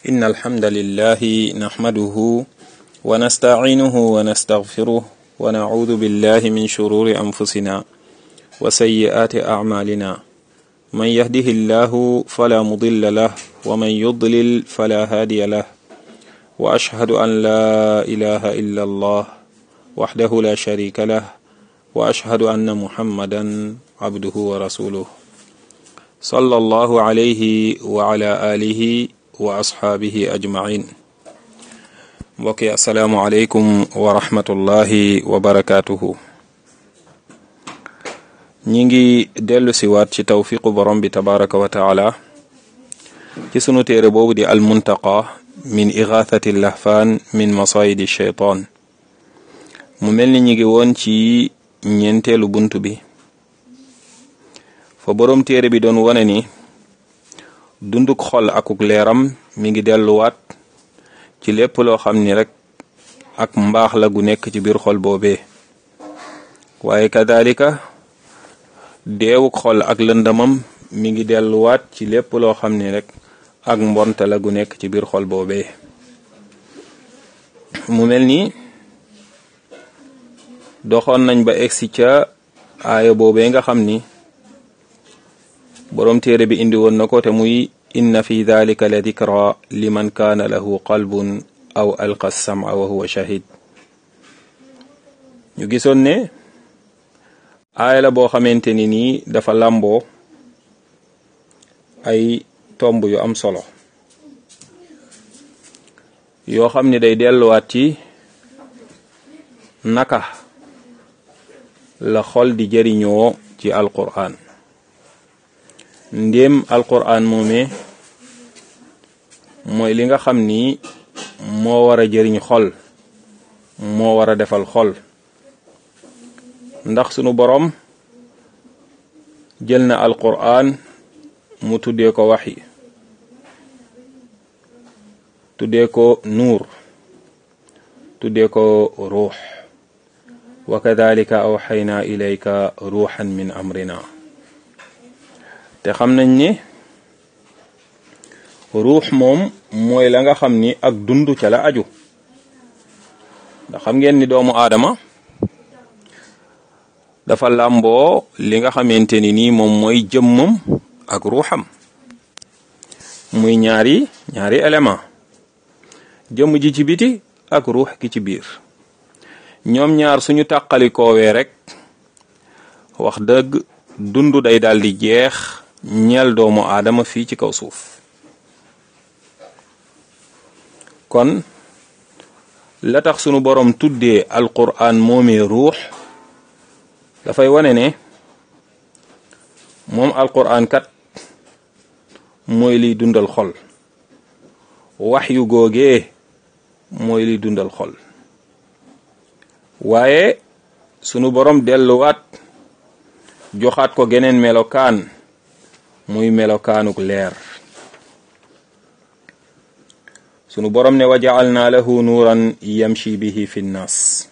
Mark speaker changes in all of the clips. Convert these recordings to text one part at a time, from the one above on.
Speaker 1: إن الحمد لله نحمده ونستعينه ونستغفره ونعوذ بالله من شرور أنفسنا وسيئات أعمالنا من يهده الله فلا مضل له ومن يضلل فلا هادي له وأشهد أن لا إله إلا الله وحده لا شريك له وأشهد أن محمدا عبده ورسوله صلى الله عليه وعلى آله wa asxaabihi ajmain mbokki asalaamualeykum wa rahmatullahi wa barakaatuhu ñi ngi dellu si waat ci tawfiqu borom bi tabaraka wa taala ci sunu téere boobu di almuntaqa min igathati lahfaan min masayidi sheytaan mu mel ni ñi ngi woon ci ñeenteelu bunt bi fa borom téere bi doon wone ni dunduk xol akuk leeram mi ngi delluwaat ci lépp loo xam ni rek ak mbaax la gu nekk ci biir xol boobee waaye kadalika deewuk xol ak lëndamam mi ngi delluwaat ci lépp loo xam ni rek ak mbonte la gu nekk ci biir xol boobee mu mel ni doxoon nañ ba egsi ca aaya boobee nga xam ni boroom téere bi indi woon na ko te muy inna fi dalika la dikra liman kaana lahu qalbun aw alqa sama wa huwa shahid ñu gisoon ne aaya la boo xamante ni nii dafa làmboo ay tomb yu am solo yoo xam ne day delluwaat ci naka la xol di jëriñoo ci alquran ndéem alquran moomee mooy li nga xam ni moo war a jëriñ xol moo war a defal xol ndax sunu boroom jël na alquran mu tuddee ko waxyi tuddee ko nuur tuddee ko ruux wa kadalika awxayna ilayka ruuxan min amrina te xam nañ ni ruux moom mooy la nga xam ni ak dund ca la aju ndax xam ngeen ni doomu aadama dafa làmboo li nga xamante ni nii moom mooy jëmmam ak ruuxam muy ñaari ñaari élément jëmm ji ci biti ak ruux gi ci biir ñoom ñaar suñu tàqalikoowee rek wax dëgg dund day daal di jeex ñeel doomu aadama fii ci kaw suuf kon la tax sunu borom tuddee alquran moomee ruux dafay wane ne moom alquran kat mooy liy dundal xol wax yu googee mooy liy dundal xol waaye sunu borom delluwaat joxaat ko geneen melokaan muy melokaanuk leer sunu borom ne wa ja'alna lahu nuuran yamshi bihi fi nnaas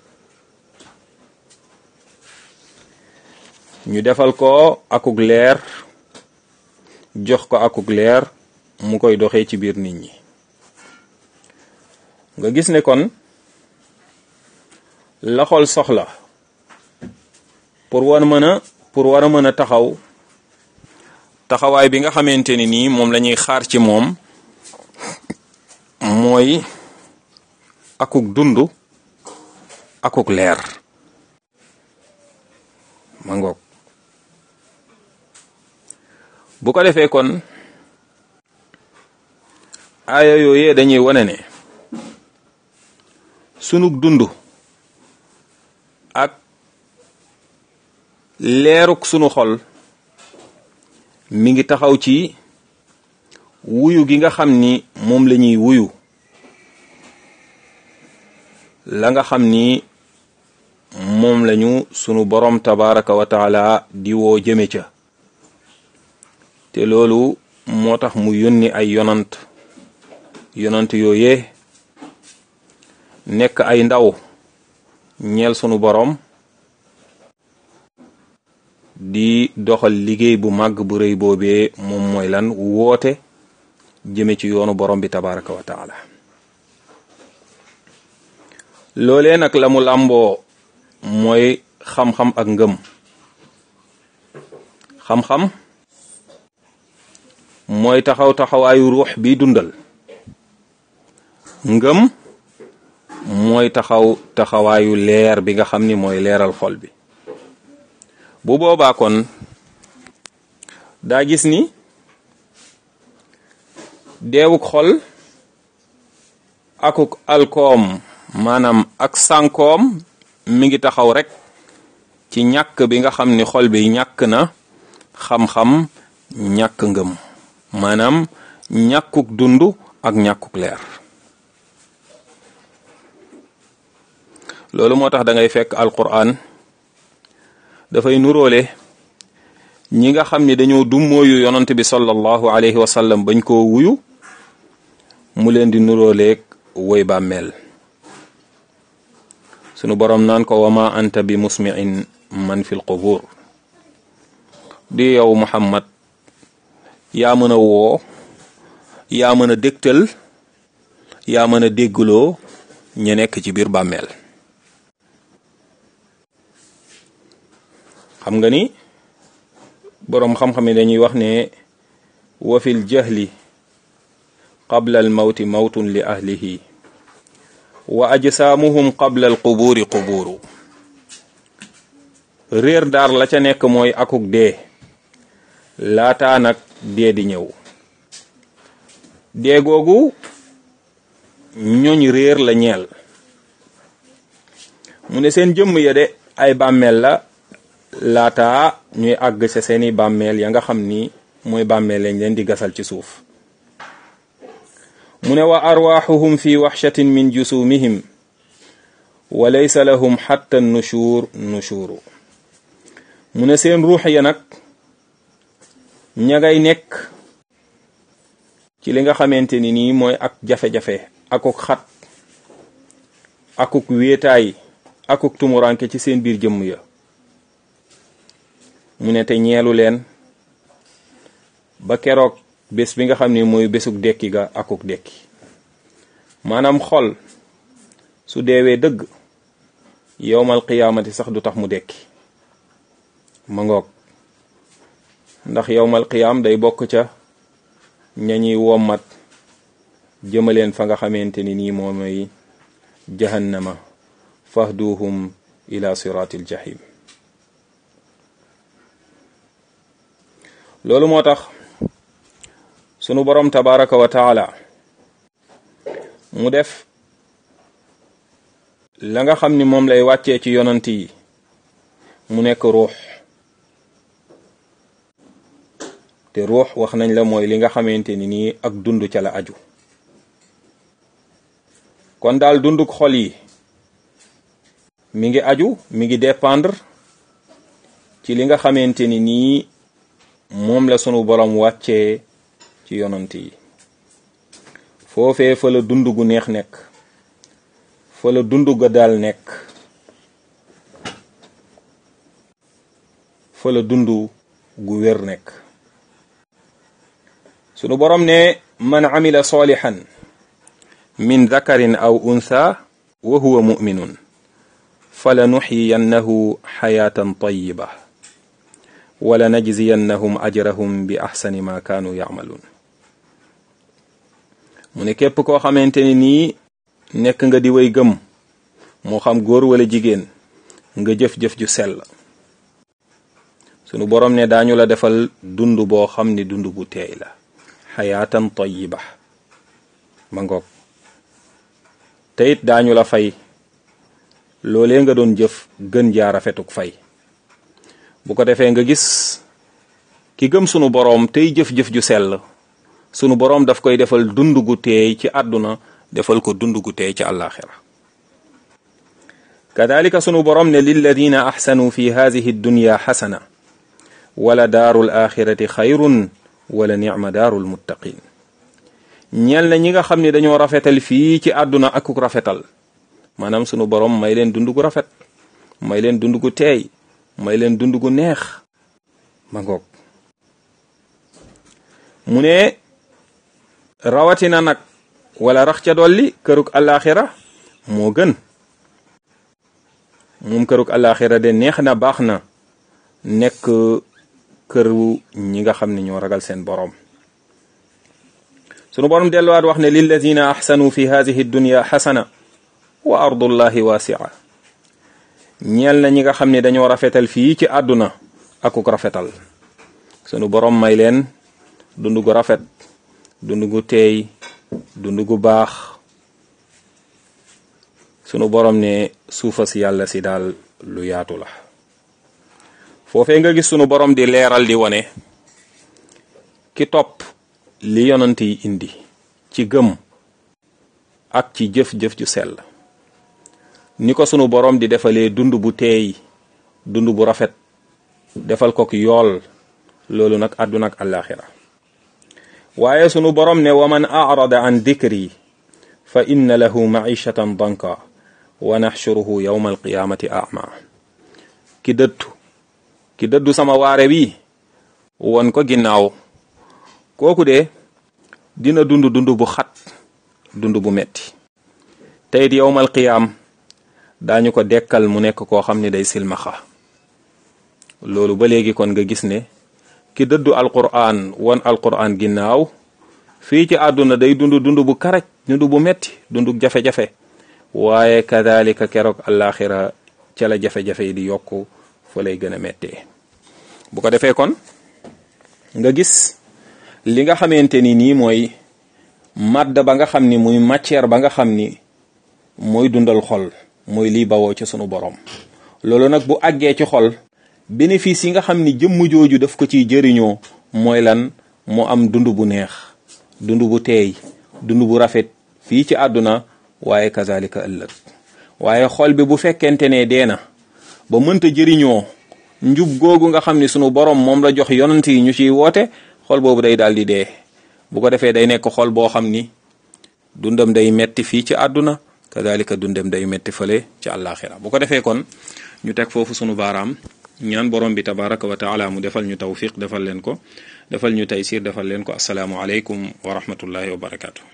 Speaker 1: ñu defal ko akuk leer jox ko akuk leer mu koy doxee ci biir nit ñi nga gis ne kon la xol soxla pour war mën a pour war a mën a taxaw taxawaay bi nga xamante ni nii moom la ñuy xaar ci moom mooy akuk dund akuk leer ma ngoog bu ko defee kon aaya yooyee dañuy wane ne sunug dund ak leeruk sunu xol mi ngi taxaw ci wuyu gi nga xam ni moom la ñuy wuyu la nga xam ni moom lañu sunu borom tabaraka wa taala di woo jëme ca te loolu moo tax mu yónni ay yonant yonant yooyee nekk ay ndaw ñeel sunu borom di doxal liggéey bu màgg bu rëy boobee moom mooy lan woote jëme ci yoonu borom bi tabaraka wa taala loolee nag la mu làmboo mooy xam-xam ak ngëm xam-xam mooy taxaw taxawaayu ruux bi dundal ngëm mooy taxaw taxawaayu leer bi nga xam ni mooy leeral xol bi bu boobaa kon daa gis ni deewuk xol akuk alkoom maanaam ak sànkoom mi ngi taxaw rek ci ñàkk bi nga xam ni xol bi ñàkk na xam-xam ñàkk ngëm maanaam ñàkkuk dund ak ñàkkuk leer loolu moo tax da ngay fekk alquran dafay nuróole ñi nga xam ni dañoo dummóoyu yonant bi sallallahu alayhi wa sallam bañ koo wuyu mu leen di nuróoleeg woy bàmmeel sunu boroom naan ko wa ma anta bi musmi'in man fil qubur di yow muhammad yaa mën a woo yaa mën a dégtal yaa mën a déggloo ña nekk ci biir bàmmeel xam nga ni boroom xam-xam yi dañuy wax ne wa fil jahli qabla al mawti mawtun li ahlihi wa ajsaamuhum qabla al qubuuri qubuuru réer daar la ca nekk mooy akuk dee laataa nag dee di ñëw dee googu ñooñ réer la ñeel mu ne seen jëmm ya de ay bàmmeel la laataa ñuy àgg sa seeni bàmmeel ya nga xam ni mooy bàmmeel lañ leen di gasal ci suuf mu ne wa arwaaxuhum fi waxshatin min jusumihim wa laysa lahum xatta nushuur nushuuru mu ne seen ruux ya nag ña ngay nekk ci li nga xamante ni nii mooy ak jafe-jafe akuk xat akuk wéetaay akuk tumuranke ci seen biir jëmm ya mu ne te ñeelu leen ba keroog bés bi nga xam ne mooy bésuk dekki ga akuk dekki maanaam xol su deewee dëgg yowmal qiyaamati sax du tax mu dekki ma ngoog ndax yowmal qiyaam day bokk ca ñañuy wommat jëmaleen fa nga xamante ni nii moo mooy jahannama fahduhum ila siratil jahim loolu moo tax sunu borom tabaraka wa taala mu def la nga xam ni moom lay wàccee ci yonant yi mu nekk ruux te ruux wax nañ la mooy li nga xamante ni nii ak dund ca la aju kon daal dunduk xol yi mi ngi aju mi ngi dépendre ci li nga xamante ni nii moom la sunu borom wàccee ci yonant yi foofee fa la dund gu neex nekk fa la dund ga daal nekk fa la dund gu wér nekk sunu borom ne man amila salihan min dakarin aw untha wa huwa muminun fala nuxyiyannahu xayaatan tayiba wala najziyannahum ajrahum bi axsani ma kaanu yacmaluun mu ne képp koo xamante ni nii nekk nga di way gëm moo xam góor wala jigéen nga jëf-jëf ju sell sunu borom ne daañu la defal dund boo xam ni dund bu teey la xayaatan tayiba ma ngoog te it daañu la fay loolee nga doon jëf gën jaa rafetuk fay bu ko defee nga gis ki gëm sunu boroom tey jëf-jëf ju sell sunu boroom daf koy defal dund gu teey ci àdduna defal ko dund gu teey ci àllaaxira kadalika sunu boroom ne lilladina axsanu fi hadihi dunya xasana wala daarul axirati xayrun wala nicma daarul muttaqin ñeel na ñi nga xam ne dañoo rafetal fii ci àdduna akuk rafetal maanaam sunu boroom may leen dund gu rafet may leen dund gu teey may leen dund gu neex ma ngoog mu ne rawatina nag wala rax ca dolli kërug alaxira moo gën moom kërug alaxira de neex na baax na nekk këru ñi nga xam ne ñoo ragal seen boroom sunu boroom delluwaat wax ne lilladina axsanu fi hadihi dunya xasana wa ardullahi wasia ñeel na ñi nga xam ne dañoo rafetal fii ci àdduna akuk rafetal sunu boroom may leen dund gu rafet dund gu teey dund gu baax sunu boroom ne suufa si yàlla si daal lu yaatu la foofee nga gis sunu boroom di leeral di wone ki topp li yonant yi indi ci gëm ak ci jëf-jëf ju sell ni ko sunu boroom di defalee dund bu teey dund bu rafet defal ko ki yool loolu nag àdduna ak àllaaxira waaye sunu boroom ne wa man arada an dikri fa inna lahu maishatan danka wa naxshuruhu yawma alqiyaamati ama ki dëddu ki dëddu sama waare bi won ko ginnaaw kooku de dina dund dund bu xat dund bu metti teyit yowmal qiyaam daañu ko dekkal mu nekk koo xam ne day silmaxa loolu ba léegi kon nga gis ne ki dëddu alquran won alquran ginnaaw fii ci àdduna day dund dund bu karaj dund bu metti dund jafe-jafe waaye kadalika keroog alaxira ca la jafe-jafe yi di yokku fa lay gën a mettee bu ko defee kon nga gis li nga xamante ni nii mooy màdd ba nga xam ni muy matière ba nga xam ni mooy dundal xol mooy lii bawoo ci sunu borom loolu nag bu àggee ci xol bénéfice yi nga xam ni jëmm jooju daf ko ciy jëriñoo mooy lan mu am dund bu neex dund bu teey dund bu rafet fii ci àdduna waaye kazalika ëllëg waaye xol bi bu fekkente ne dee na ba mënta jëriñoo njub googu nga xam ni sunu borom moom la jox yonant yi ñu ciy woote xol boobu day daal di dee bu ko defee day nekk xol boo xam ni dundam day metti fii ci àdduna kadalika dundam day metti fële ci àllaaxira bu ko defee kon ñu teg foofu sunu baaraam ñaan borom bi tabaraka wa taala mu defal ñu tawfiq defal leen ko defal ñu taysir defal leen ko asalaamu aleykum wa rahmatullahi wa barakaatu.